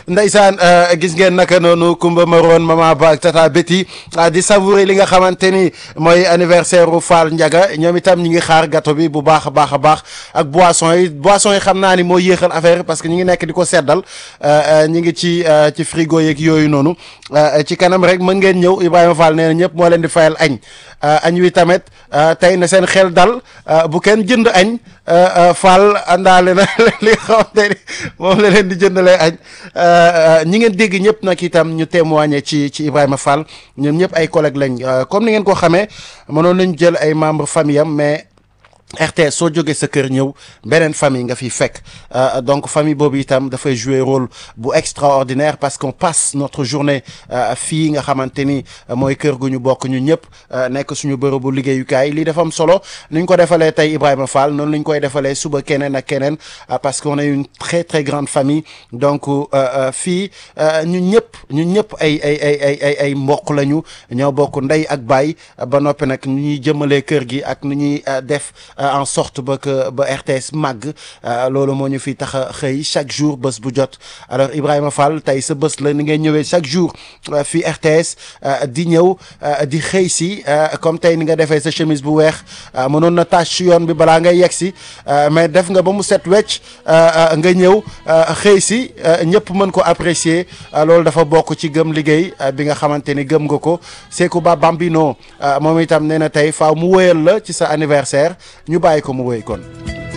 ndeysaan gis ngeen naka noonu Kumba Maroon Mama Ba ak Tata Betty di savourer li nga xamante ni mooy anniversaire u Fall Ndiaga ñoom itam ñi ngi xaar gâteau bi bu baax a baax a baax ak boisson yi boisson yi xam naa ni moo yéexal affaire parce que ñi ngi nekk di ko seddal ñi ngi ci ci frigo yeeg yooyu noonu ci kanam rek mën ngeen ñëw Ibrahima Fall nee na ñëpp moo leen di fayal añ añ wi tamit tey na seen xel dal bu kenn jënd añ Fall àndaale na li nga xamante ni moom la leen di jëndalee añ ñi ngeen dégg ñëpp nag itam ñu témoigner ci ci Ibrahima Fall ñoom ñëpp ay collègues lañ comme ni ngeen ko xamee mënoon nañu jël ay membres famille am mais RTS soo jógee sa kër ñëw beneen famille nga fiy fekk donc famille boobu itam dafay jouer rôle bu extraordinaire parce qu'on passe notre journée fii nga xamante ni mooy kër gu ñu bokk ñu ñëpp nekk suñu bërëbu liggéeyukaay lii dafa am solo ni ñu ko defalee tey Ibrahima Fall noonu la ñu koy defalee suba keneen ak keneen parce qu'on est une très très grande famille donc fii ñu ñëpp ñu ñëpp ay ay ay ay ay ay mbokk lañu ñoo bokk ndey ak baay ba noppi nag nu ñuy jëmalee kër gi ak nu ñuy def. en sorte ba que ba RTS màgg loolu moo ñu fi tax a xëy chaque jour bés bu jot alors Ibrahima Fall tey sa bés la ni ngay ñëwee chaque jour fii RTS di ñëw di xëy si comme tey ni nga defee sa chemise bu weex mënoon na tâche ci yoon bi balaa ngay yegg si mais def nga ba mu set wecc nga ñëw xëy si ñëpp mën ko apprécier loolu dafa bokk ci gëm liggéey bi nga xamante ni gëm nga ko Sekou Ba Bambino moom itam nee na tey faaw mu wóyal la ci sa anniversaire ñu bàyyi ko mu wéy kon